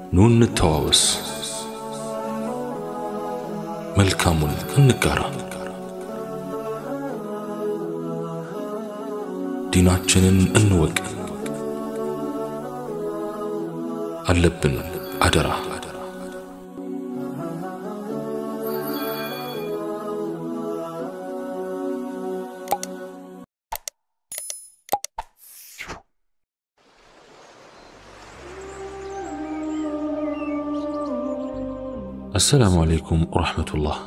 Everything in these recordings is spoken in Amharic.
ኑ እንተዋወስ፣ መልካሙን እንጋራ፣ ዲናችንን እንወቅ። አለብን አደራ አሰላሙ አለይኩም ወረሕመቱላህ።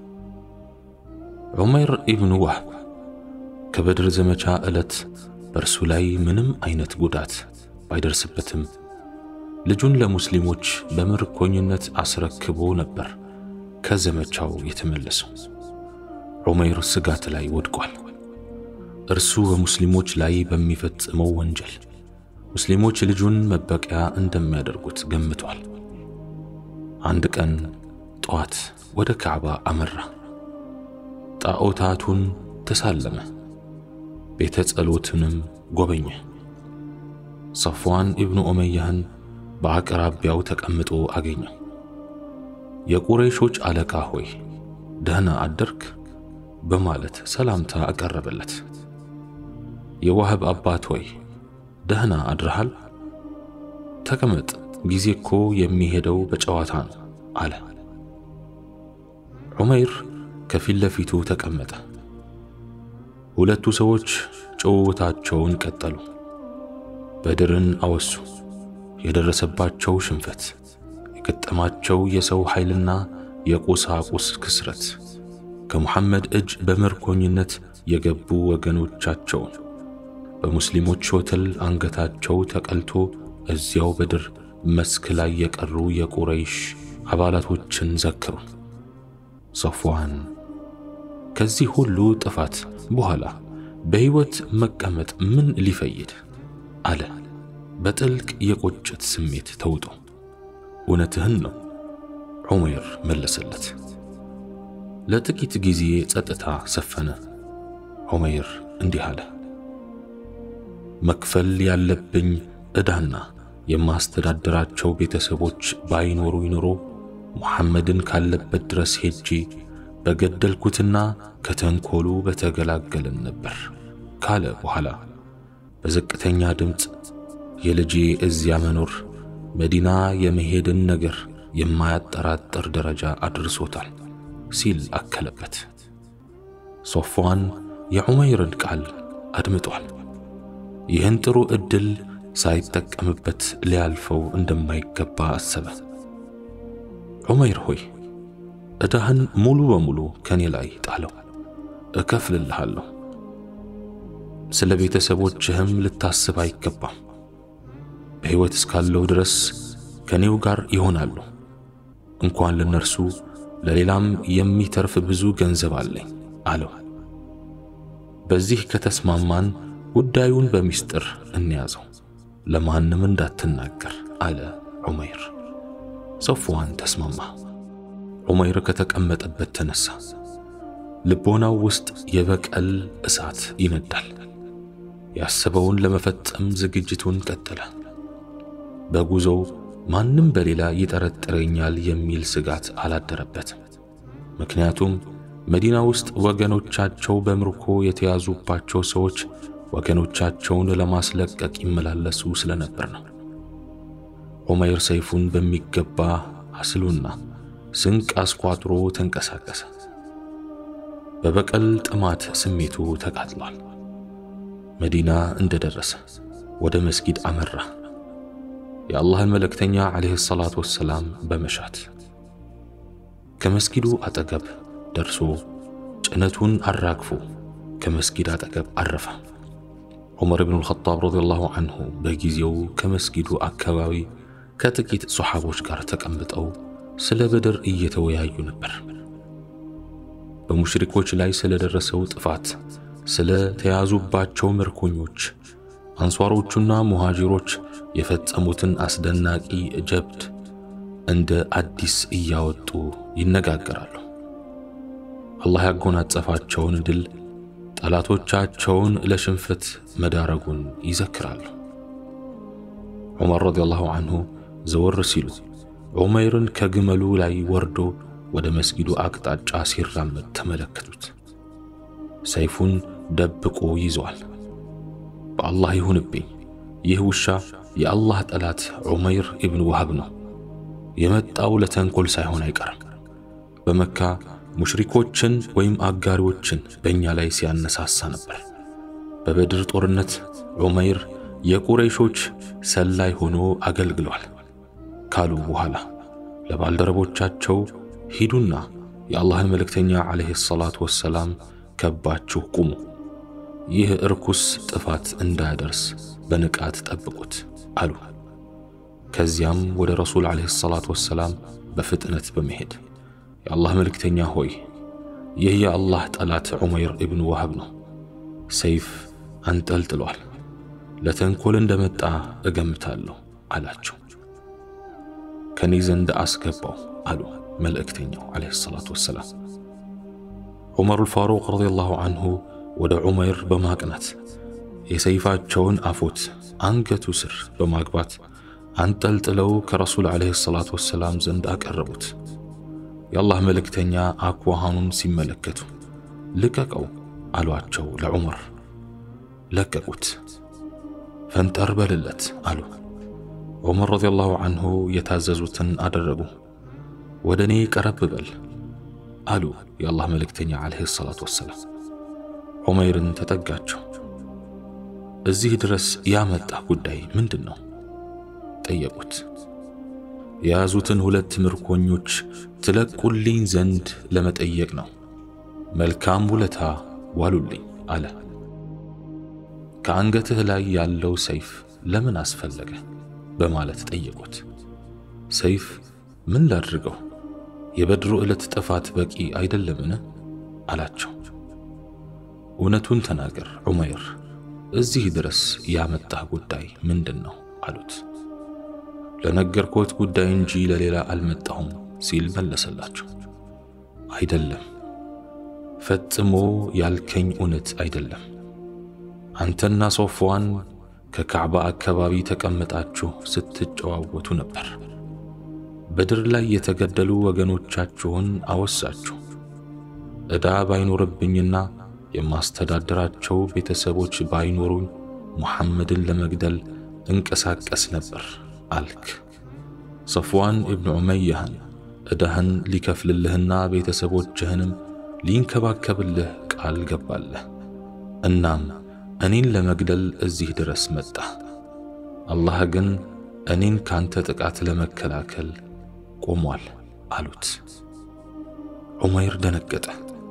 ዑመይር ኢብኑ ዋህብ ከበድር ዘመቻ ዕለት በእርሱ ላይ ምንም አይነት ጉዳት ባይደርስበትም ልጁን ለሙስሊሞች በምርኮኝነት አስረክቦ ነበር ከዘመቻው የተመለሰው። ዑመይር ስጋት ላይ ወድቋል። እርሱ በሙስሊሞች ላይ በሚፈጽመው ወንጀል ሙስሊሞች ልጁን መበቂያ እንደሚያደርጉት ገምቷል። አንድ ቀን ጠዋት ወደ ካዕባ አመራ። ጣዖታቱን ተሳለመ፣ ቤተ ጸሎትንም ጎበኘ። ሰፍዋን ኢብኑ ኡመያህን በአቅራቢያው ተቀምጦ አገኘው። የቁረይሾች አለቃ ሆይ ደህና አደርክ በማለት ሰላምታ አቀረበለት። የዋህብ አባት ሆይ ደህና አድረሃል? ተቀመጥ ጊዜ እኮ የሚሄደው በጨዋታ ነው አለ። ዑመይር ከፊት ለፊቱ ተቀመጠ። ሁለቱ ሰዎች ጭውውታቸውን ቀጠሉ። በድርን አወሱ። የደረሰባቸው ሽንፈት፣ የገጠማቸው የሰው ኃይልና የቁሳቁስ ክስረት፣ ከሙሐመድ እጅ በምርኮኝነት የገቡ ወገኖቻቸውን፣ በሙስሊሞች ሾተል አንገታቸው ተቀልቶ እዚያው በድር መስክ ላይ የቀሩ የቁረይሽ አባላቶችን ዘክሩ። ሰፍዋን ከዚህ ሁሉ ጥፋት በኋላ በሕይወት መቀመጥ ምን ሊፈይድ አለ በጥልቅ የቁጭት ስሜት ተውጦ። እውነትህን ነው ዑመይር መለሰለት። ለጥቂት ጊዜ ጸጥታ ሰፈነ። ዑመይር እንዲህ አለ፣ መክፈል ያለብኝ ዕዳና የማስተዳደራቸው ቤተሰቦች ባይኖሩ ይኖሮ ሙሐመድን ካለበት ድረስ ሄጄ በገደልኩትና ከተንኮሉ በተገላገልን ነበር ካለ በኋላ በዝቅተኛ ድምፅ የልጄ እዚያ መኖር መዲና የመሄድን ነገር የማያጠራጥር ደረጃ አድርሶታል ሲል አከለበት። ሶፍዋን የዑመይርን ቃል አድምጧል። ይህን ጥሩ ዕድል ሳይጠቀምበት ሊያልፈው እንደማይገባ አሰበ። ዑመይር ሆይ ዕዳህን ሙሉ በሙሉ ከኔ ላይ ጣለው፣ እከፍልልሃለሁ። ስለ ቤተሰቦችህም ልታስብ አይገባም። በሕይወት እስካለው ድረስ ከኔው ጋር ይሆናሉ። እንኳን ለነርሱ ለሌላም የሚተርፍ ብዙ ገንዘብ አለኝ አለው። በዚህ ከተስማማን ጉዳዩን በሚስጥር እንያዘው ለማንም እንዳትናገር አለ ዑመይር። ሰፍዋን ተስማማ። ዑመይር ከተቀመጠበት ተነሳ። ልቦናው ውስጥ የበቀል እሳት ይነዳል። ያሰበውን ለመፈጸም ዝግጅቱን ቀጠለ። በጉዞው ማንም በሌላ ይጠረጥረኛል የሚል ስጋት አላደረበትም። ምክንያቱም መዲና ውስጥ ወገኖቻቸው በምርኮ የተያዙባቸው ሰዎች ወገኖቻቸውን ለማስለቀቅ ይመላለሱ ስለነበር ነው። ዑመይር ሰይፉን በሚገባ አስሉና ስንቅ አስቋጥሮ ተንቀሳቀሰ። በበቀል ጥማት ስሜቱ ተቃጥሏል። መዲና እንደደረሰ ወደ መስጊድ አመራ። የአላህን መልእክተኛ ዓለይሂ ሰላቱ ወሰላም በመሻት ከመስጊዱ አጠገብ ደርሶ ጭነቱን አራግፎ ከመስጊድ አጠገብ አረፈ። ዑመር ብኑ አልኸጣብ ረዲየላሁ አንሁ በጊዜው ከመስጊዱ አካባቢ ከጥቂት ሶሓቦች ጋር ተቀምጠው ስለ በድር እየተወያዩ ነበር። በሙሽሪኮች ላይ ስለደረሰው ጥፋት፣ ስለ ተያዙባቸው ምርኮኞች፣ አንሷሮቹና ሙሃጂሮች የፈጸሙትን አስደናቂ ጀብድ እንደ አዲስ እያወጡ ይነጋገራሉ። አላህ ያጎናጸፋቸውን ድል ጠላቶቻቸውን ለሽንፈት መዳረጉን ይዘክራሉ። ዑመር ረዲየላሁ አንሁ ዘወር ሲሉ ዑመይርን ከግመሉ ላይ ወርዶ ወደ መስጊዱ አቅጣጫ ሲራመድ ተመለከቱት። ሰይፉን ደብቆ ይዘዋል። በአላህ ይሁንብኝ ይህ ውሻ የአላህ ጠላት ዑመይር ኢብን ወሃብ ነው። የመጣው ለተንኮል ሳይሆን አይቀርም። በመካ ሙሽሪኮችን ወይም አጋሪዎችን በእኛ ላይ ሲያነሳሳ ነበር። በበድር ጦርነት ዑመይር የቁረይሾች ሰላይ ሆኖ አገልግሏል ካሉ በኋላ ለባልደረቦቻቸው ሂዱና የአላህን መልእክተኛ ዓለይሂ ሰላቱ ወሰላም ከባችሁ ቁሙ፣ ይህ እርኩስ ጥፋት እንዳያደርስ በንቃት ጠብቁት አሉ። ከዚያም ወደ ረሱል ዓለይሂ ሰላቱ ወሰላም በፍጥነት በመሄድ የአላህ መልእክተኛ ሆይ ይህ የአላህ ጠላት ዑመይር ኢብኑ ወሃብ ነው፣ ሰይፍ አንጠልጥሏል፣ ለተንኮል እንደመጣ እገምታለሁ አላቸው። ከኔ ዘንድ አስገባው አሉ መልእክተኛው ዓለይሂ ሰላቱ ወሰላም። ዑመሩል ፋሩቅ ረዲየላሁ አንሁ ወደ ዑመይር በማቅናት የሰይፋቸውን አፎት አንገቱ ስር በማግባት አንጠልጥለው ከረሱል ዓለይሂ ሰላቱ ወሰላም ዘንድ አቀረቡት። የአላህ መልእክተኛ አኳኋኑን ሲመለከቱ ልቀቀው አሏቸው ለዑመር። ለቀቁት። ፈንጠር በልለት አሉ። ዑመር ረዲየላሁ አንሁ የታዘዙትን አደረጉ። ወደ እኔ ቀረብ በል አሉ የአላህ መልእክተኛ ዓለይሂ ሰላቱ ወሰላም። ዑመይርን ተጠጋቸው። እዚህ ድረስ ያመጣ ጉዳይ ምንድን ነው? ጠየቁት። የያዙትን ሁለት ምርኮኞች ትለቁልኝ ዘንድ ለመጠየቅ ነው። መልካም ውለታ ዋሉልኝ አለ። ከአንገትህ ላይ ያለው ሰይፍ ለምን አስፈለገ? በማለት ጠየቁት። ሰይፍ ምን ላድርገው? የበድሩ ዕለት ጥፋት በቂ አይደለምን? አላቸው። እውነቱን ተናገር ዑመይር፣ እዚህ ድረስ ያመጣህ ጉዳይ ምንድን ነው? አሉት። ለነገርኮት ጉዳይ እንጂ ለሌላ አልመጣሁም ሲል መለሰላቸው። አይደለም፣ ፈጽሞ ያልከኝ እውነት አይደለም። አንተና ሶፍዋን ከካዕባ አካባቢ ተቀምጣችሁ ስትጨዋወቱ ነበር። በድር ላይ የተገደሉ ወገኖቻችሁን አወሳችሁ። ዕዳ ባይኖርብኝና የማስተዳደራቸው ቤተሰቦች ባይኖሩኝ ሙሐመድን ለመግደል እንቀሳቀስ ነበር አልክ። ሰፍዋን ኢብኑ ዑመያህን ዕዳህን ሊከፍልልህና ቤተሰቦችህንም ሊንከባከብልህ ቃል ገባለህ። እናም እኔን ለመግደል እዚህ ድረስ መጣ። አላህ ግን እኔን ካንተ ጥቃት ለመከላከል ቆሟል አሉት። ዑመይር ደነገጠ።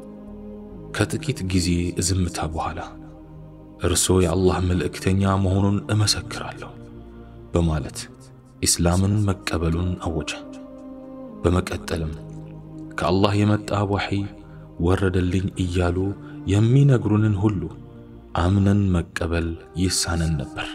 ከጥቂት ጊዜ ዝምታ በኋላ እርሶ የአላህ መልእክተኛ መሆኑን እመሰክራለሁ በማለት ኢስላምን መቀበሉን አወጀ። በመቀጠልም ከአላህ የመጣ ወሕይ ወረደልኝ እያሉ የሚነግሩንን ሁሉ አምነን መቀበል ይሳነን ነበር።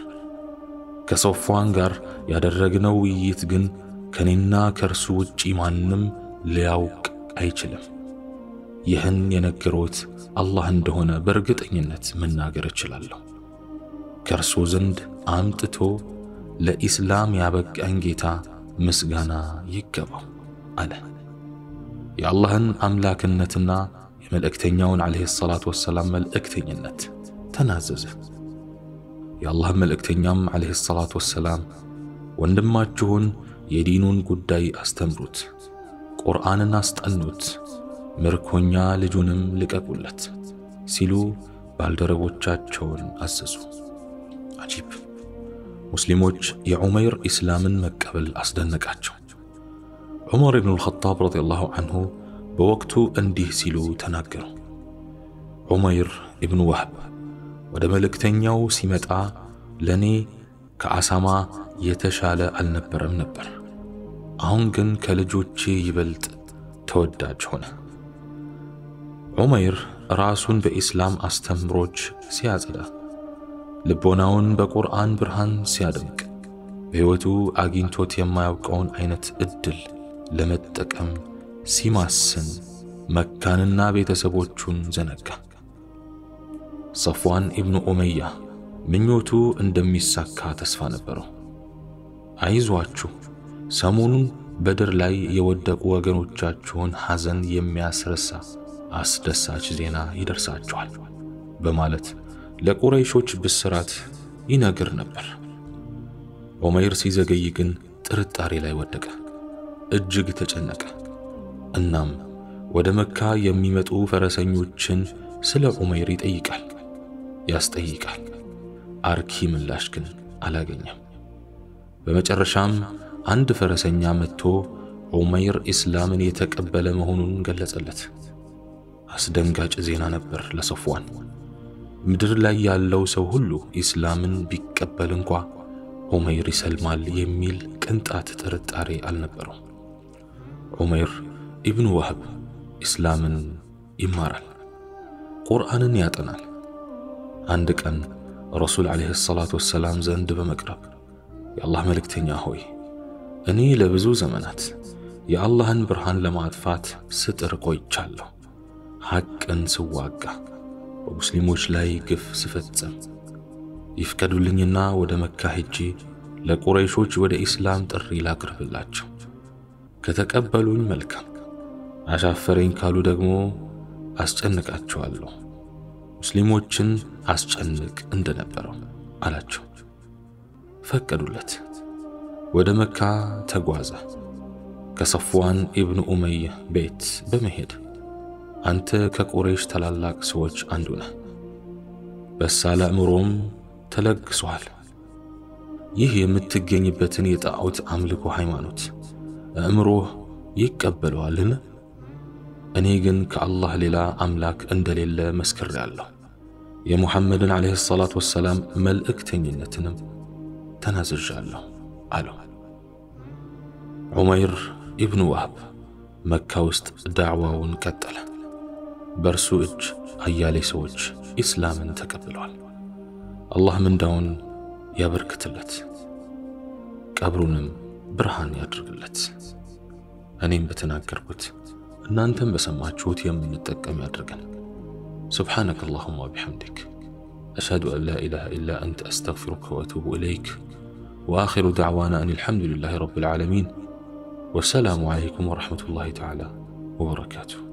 ከሶፍዋን ጋር ያደረግነው ውይይት ግን ከኔና ከእርሱ ውጪ ማንም ሊያውቅ አይችልም። ይህን የነገሮት አላህ እንደሆነ በእርግጠኝነት መናገር እችላለሁ። ከእርሱ ዘንድ አምጥቶ ለኢስላም ያበቃኝ ጌታ ምስጋና ይገባው አለ። የአላህን አምላክነትና የመልእክተኛውን ዓለይሂ ሰላቱ ወሰላም መልእክተኝነት ተናዘዘ። የአላህ መልእክተኛም ዓለይሂ ሰላቱ ወሰላም ወንድማችሁን የዲኑን ጉዳይ አስተምሩት፣ ቁርአንን አስጠኑት፣ ምርኮኛ ልጁንም ልቀቁለት ሲሉ ባልደረቦቻቸውን አዘዙ። አጂብ! ሙስሊሞች የዑመይር ኢስላምን መቀበል አስደነቃቸው። ዑመር ኢብኑ አልኸጣብ ረዲየላሁ አንሁ በወቅቱ እንዲህ ሲሉ ተናገሩ። ዑመይር ኢብኑ ወህብ ወደ መልእክተኛው ሲመጣ ለእኔ ከአሳማ የተሻለ አልነበረም ነበር። አሁን ግን ከልጆቼ ይበልጥ ተወዳጅ ሆነ። ዑመይር ራሱን በኢስላም አስተምሮች ሲያጸዳ፣ ልቦናውን በቁርአን ብርሃን ሲያደምቅ፣ በሕይወቱ አግኝቶት የማያውቀውን አይነት ዕድል ለመጠቀም ሲማስን መካንና ቤተሰቦቹን ዘነጋ። ሰፍዋን ኢብኑ ኡመያ ምኞቱ እንደሚሳካ ተስፋ ነበረው። አይዟችሁ፣ ሰሞኑን በድር ላይ የወደቁ ወገኖቻችሁን ሐዘን የሚያስረሳ አስደሳች ዜና ይደርሳችኋል በማለት ለቁረይሾች ብስራት ይነግር ነበር። ዑመይር ሲዘገይ ግን ጥርጣሬ ላይ ወደቀ፣ እጅግ ተጨነቀ። እናም ወደ መካ የሚመጡ ፈረሰኞችን ስለ ዑመይር ይጠይቃል፣ ያስጠይቃል። አርኪ ምላሽ ግን አላገኘም። በመጨረሻም አንድ ፈረሰኛ መጥቶ ዑመይር ኢስላምን የተቀበለ መሆኑን ገለጸለት። አስደንጋጭ ዜና ነበር ለሰፍዋን። ምድር ላይ ያለው ሰው ሁሉ ኢስላምን ቢቀበል እንኳ ዑመይር ይሰልማል የሚል ቅንጣት ጥርጣሬ አልነበረው። ዑመይር ኢብኑ ዋህብ ኢስላምን ይማራል፣ ቁርአንን ያጠናል። አንድ ቀን ረሱል ዓለይሂ ሰላቱ ወሰላም ዘንድ በመቅረብ የአላህ መልእክተኛ ሆይ እኔ ለብዙ ዘመናት የአላህን ብርሃን ለማጥፋት ስጥር ቆይቻለሁ። ሐቅን ስዋጋ፣ በሙስሊሞች ላይ ግፍ ስፈጽም ይፍቀዱልኝና ወደ መካ ሄጄ ለቁረይሾች ወደ ኢስላም ጥሪ ላቅርብላቸው። ከተቀበሉኝ መልካም፣ አሻፈረኝ ካሉ ደግሞ አስጨንቃቸዋለሁ። ሙስሊሞችን አስጨንቅ እንደነበረው አላቸው። ፈቀዱለት። ወደ መካ ተጓዘ። ከሰፍዋን ኢብኑ ኡመይህ ቤት በመሄድ አንተ ከቁረይሽ ታላላቅ ሰዎች አንዱ ነህ፣ በሳለ አእምሮም ተለግሷል። ይህ የምትገኝበትን የጣዖት አምልኮ ሃይማኖት አእምሮህ ይቀበለዋልን? እኔ ግን ከአላህ ሌላ አምላክ እንደሌለ መስክሬአለሁ። የሙሐመድን ዓለይሂ ሰላቱ ወሰላም መልእክተኝነትንም ተናዝዣለሁ አለው። ዑመይር ኢብኑ ዋህብ መካ ውስጥ ዳዕዋውን ቀጠለ። በእርሱ እጅ አያሌ ሰዎች ኢስላምን ተቀብለዋል። አላህ ምንዳውን ያበርክትለት፣ ቀብሩንም ብርሃን ያድርግለት። እኔም በተናገርኩት እናንተም በሰማችሁት የምንጠቀም ያድርገን። سبحانك اللهم وبحمدك أشهد أن لا إله إلا أنت أستغفرك وأتوب إليك وآخر دعوانا أن الحمد لله رب العالمين والسلام عليكم ورحمة الله تعالى وبركاته